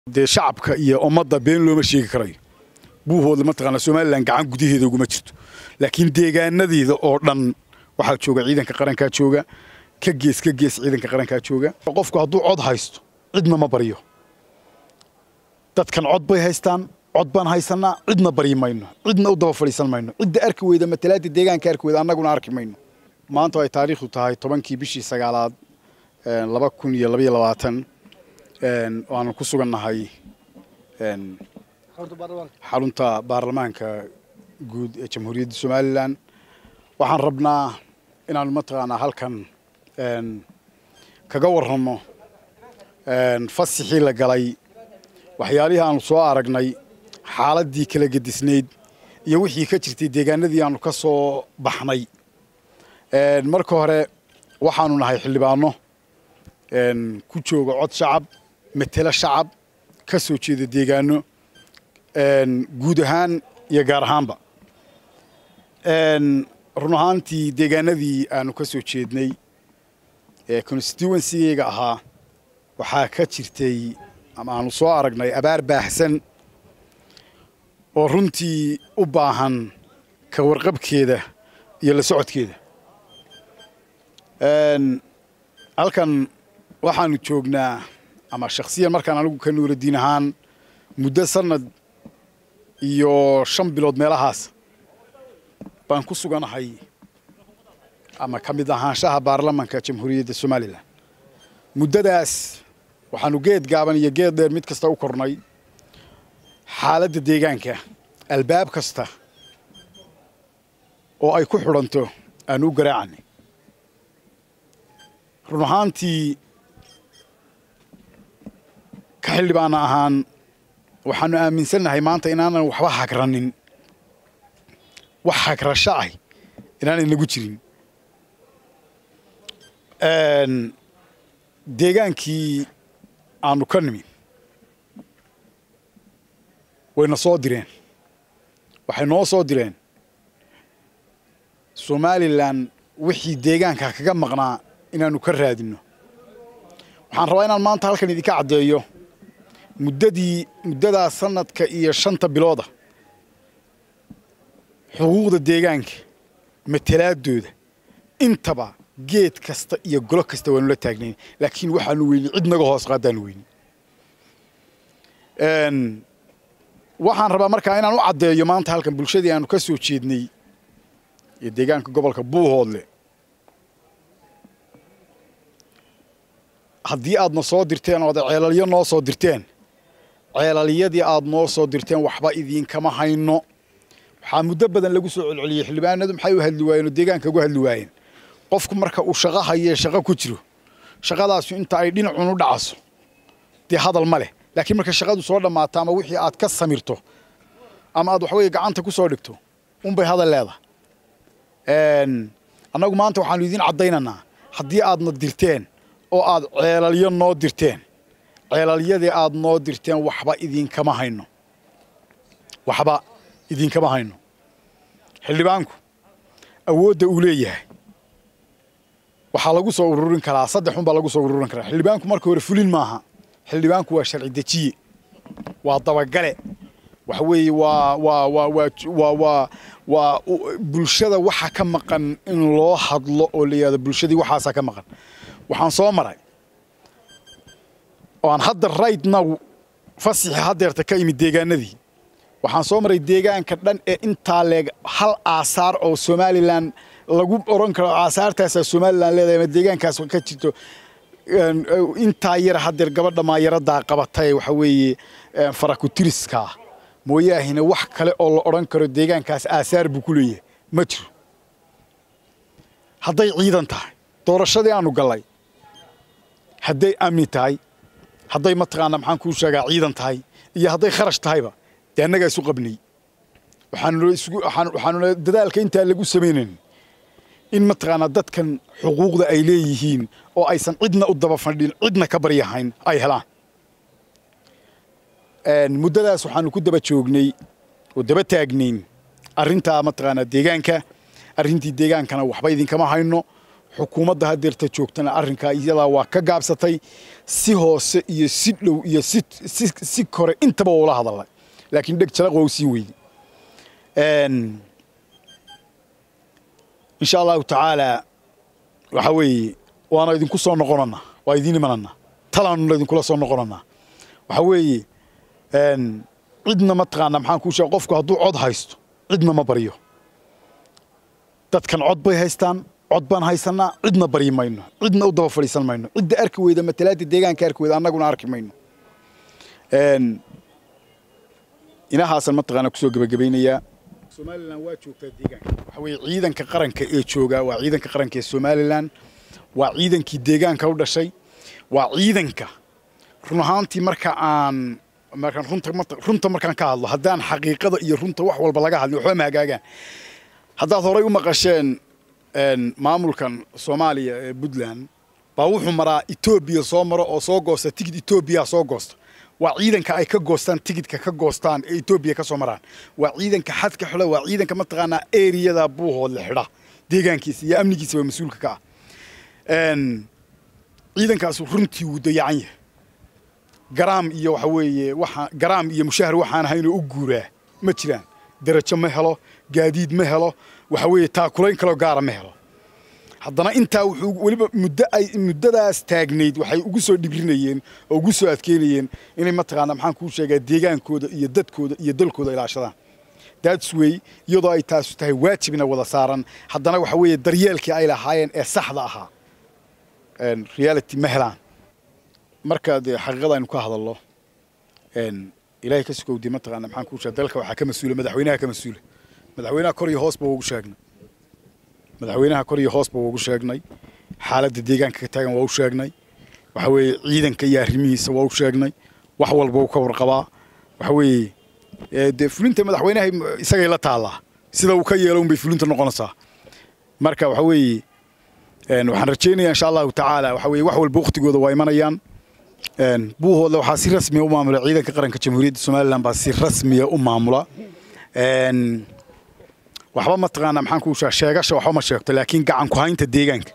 dee shacabka iyo ummadda been looma sheegi karayo buuhoodle mataqaana somalilan gacan gudaheeda uguma jirto laakiin deegaanadeeda oo dhan waxaa jooga ciidanka qarankaa jooga ka gees ka gees ciidanka qarankaa jooga qofku hadduu cod haysto cidna ma baryo dadkan cod bay haystaan cod baan haysanaa cidna baryi mayno cidna u daba fadhiisan mayno cidda arki weyda matalaada deegaanka arki weyda annaguna arki mayno maanta ay taariikhdu tahay tobankii bishii sagaalaad laba kun iyo labaiyo labaatan waanu ku sugannahay xarunta baarlamaanka guud ee jamhuuriyadda somalilan waxaan rabnaa inaanu mataqaanaa halkan kaga warranno fasixii la galay waxyaalihii aanu soo aragnay xaaladdii kala gedisnayd iyo wixii ka jirtay deegaanadii aanu ka soo baxnay marka hore waxaanu nahay xildhibaano ku jooga cod shacab matelo shacab ka soo jeeda deegaano guud ahaan iyo gaar ahaanba run ahaantii deegaanadii aanu ka soo jeednay ee constituencygayga ahaa waxaa ka jirtay ama aanu soo aragnay abaar baaxsan oo runtii u baahan ka warqabkeeda iyo la socodkeeda halkan waxaanu joognaa ama shakhsiyan markaan anigu ka nuuradiin ahaan muddo sanad iyo shan bilood meelahaas baan ku suganahay ama ka mid ahaanshaha baarlamanka jamhuuriyadda somalilan muddadaas waxaanu geed gaaban iyo geed dheer mid kasta u kornay xaaladda deegaanka albaab kasta oo ay ku xidhanto aanu u garaacanay run ahaantii ka xildhibaana ahaan waxaanu aaminsannahay maanta inaanan waxba hagranin wax hagrasho ah inaanan nagu jirin deegaankii aanu ka nimi wayna soo direen waxay noo soo direen somalilan wixii deegaanka kaga maqnaa inaanu ka raadinno waxaan rabaa inaan maanta halkan idinka caddeeyo muddadii muddadaa sanadka iyo shanta bilooda xuquuqda deegaanka matalaadooda intaba geed kasta iyo golo kasta waanu la taagnayn laakiin waxaanu weyni cid naga hoos qaadaanu weyni waxaan rabaa markaa inaan u caddeeyo maanta halkan bulshadii aanu ka soo jeednay iyo deegaanka gobolka buuhoodle haddii aadna soo dirteen ood ceelalyo noo soo dirteen ceelalyadii aad noo soo dirteen waxba idiinkama hayno waxaa muddo badan lagu soo celceliyey xildhibaanadu maxay u hadli waayeen oo deegaanka uga hadli waayeen qofku marka uu shaqo hayee shaqo ku jiro shaqadaasu inta ay dhinacun u dhacaso dee hadal ma leh laakiin marka shaqadu soo dhammaato ama wixii aad ka samirto ama aad waxaweye gacanta ku soo dhigto unbay hadal leedahay annagu maanta waxaanu idiin caddaynanaa haddii aadna dirteen oo aad ceelalyo noo dirteen ceelalyadii aad noo dirteen waxba idiinkama hayno waxba idiinkama hayno xildhibaanku awoodda uu leeyahay waxaa lagu soo ururin karaa saddex un baa lagu soo ururin karaa xildhibaanku marka hore fulin maaha xildhibaanku waa sharci dejiye waa dabagale waxa weeye waa waa waa waa waa waa waa bulshada waxa ka maqan in loo hadlo oo la yidhahdo bulshadii waxaasaa ka maqan waxaan soo maray oo aan hadda right now fasixi haddeerta ka imid deegaanadii waxaan soo maray deegaanka dhan ee intaa leeg hal aasaar oo somalilan lagu oran karo aasaartaasaa somalilan leedahay ama deegaankaas ka jirto intaa yar haddeer gabadha maayaradaa qabatay waxa weeye farakutiriska mooyaahina wax kale oo la odhan karo deegaankaas aasaar buu ku leeyahay ma jiro hadday ciidan tahay doorashadii aanu gallay hadday amni tahay hadday mataqaana maxaan kuu sheegaa ciidan tahay iyo hadday kharash tahayba dee annagaa isu qabnay waxaanuna dadaalka intaa lagu samaynayn in mataqaanaa dadkan xuquuqda ay leeyihiin oo aysan cidna u daba fadhin cidna ka baryahayn ay helaan muddadaas waxaanu ku daba joognay oo daba taagnayn arrintaa mataqaanaa deegaanka arrintii deegaankana waxba idinkama hayno xukuumadda hadeerta joogtana arrinkaa iyadaa waa ka gaabsatay si hoose iyo si dhow iyo si si si kore intaba ula hadalay laakiin dheg jalaq waa u sii weyday insha allahu tacaala waxa weeye waana idinku soo noqonanaa waa idiin imananaa talaanuna idinkula soo noqonanaa waxa weeye cidna mataqaanaa maxaan kuu sheega qofku hadduu cod haysto cidna ma baryo dadkan cod bay haystaan cod baan haysanaa cidna baryi mayno cidna u daba fadhiisan mayno cidda arki weyda matalaadda deegaanka arki weyda annaguna arki mayno inahaasan mataqaanaa kusoo gebagabaynayaa somalilan waa joogtaa deegaanka waxa weeye ciidanka qaranka ee joogaa waa ciidanka qaranka ee somalilan waa ciidankii deegaanka u dhashay waa ciidanka run ahaantii marka aan markaan runta runta markaan ka hadlo haddaan xaqiiqada iyo runta wax walba laga hadlin waxba ma hagaagaan haddaad horay u maqasheen maamulkan soomaaliya ee puntland baa wuxuu maraa etoobiya soo maro oo soo goosta tigid etoobiya soo goosta waa ciidanka ay ka goostaan tigidka ka goostaan ee etoobiya ka soo maraan waa ciidanka xadka xidha waa ciidanka mataqaanaa eriyada buuhood la xidha deegaankiisa iyo amnigiisa waa mas-uulka ka ah ciidankaasu runtii wuu dayacan yahay garaam iyo waxa weeye waxa garaam iyo mushahar waxaan ahaynoo u guuraa ma jiraan darajo ma helo gaadiid ma helo waxa weeye taakulayn kaloo gaara ma helo haddana intaa wuxuu weliba muddo ay muddadaas taagnayd waxay ugu soo dhibrinayeen oo ugu soo adkeynayeen inay mataqaanaa maxaan kuu sheegaa deegaankooda iyo dadkooda iyo dalkooda ilaashadaan that's way iyadoo ay taasu tahay waajibna wada saaran haddana waxa weeye daryeelkii ay lahaayeen ee saxda ahaa reality ma helaan marka dee xaqiiqada aynu ka hadalno ilaahay ka sukowdi mataqaana maxaan kuu sheega dalka waxaa ka mas-uula madaxweynaha ka mas-uula madaxweynaha kor iyo hoosba waa ugu sheegnay madaxweynaha kor iyo hoosba waa ugu sheegnay xaaladda deegaanka ka taagan waa u sheegnay waxa weeye ciidanka iyo arrimihiisa waa u sheegnay wax walba uu ka warqabaa waxa weeye dee fulinta madaxweynaha isagay la taallaa sida uu ka yeelo unbay fulinta noqonaysaa marka waxa weeye waxaan rajaynayaa insha allahu tacaala waxa weeye wax walba waktigooda waa imanayaan buuhooda waxaa si rasmiya u maamula ciidanka qaranka jamhuuriyadda somalilan baa si rasmiya u maamula waxba mataqaanaa maxaan kuu sheega sheegasha waxba ma sheegto laakiin gacan ku haynta deegaanka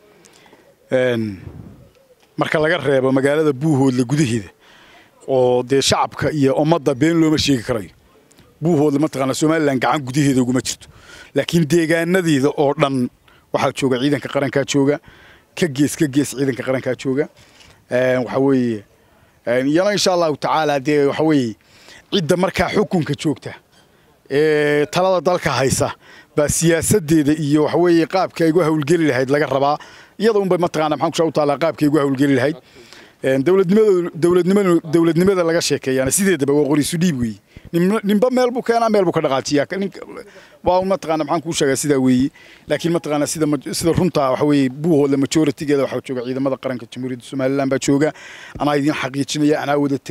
marka laga reebo magaalada buuhoodla gudaheeda oo dee shacabka iyo ummadda been looma sheegi karayo buuhoodla mataqaanaa somalilan gacan gudaheeda uguma jirto laakiin deegaanadeeda oo dhan waxaa jooga ciidanka qarankaa jooga ka gees ka gees ciidanka qarankaa jooga waxa weeye iyana insha allahu tacaala dee waxa weeye cidda markaa xukunka joogta ee talada dalka haysa baa siyaasadeeda iyo waxa weeye qaabka ay ugu hawlgeli lahayd laga rabaa iyada unba mataqaana maxaan kushaa u taallaa qaabka ay ugu hawlgeli lahayd dowladnimada dowladnimada dowladnimada laga sheekeeyana sideedaba waa qoriisu dhiib weeye ninba meel buu keenaa meel buu ka dhaqaajiyaa waa mataqaana maxaan kuu sheegaa sidaa weeye laakiin mataqaana sida sida runta waxa weeye buuhooda majoritigeeda waxaa jooga ciidamada qaranka jamhuuriyadda somaliland baa jooga anaa idin xaqiijinaya anaa wada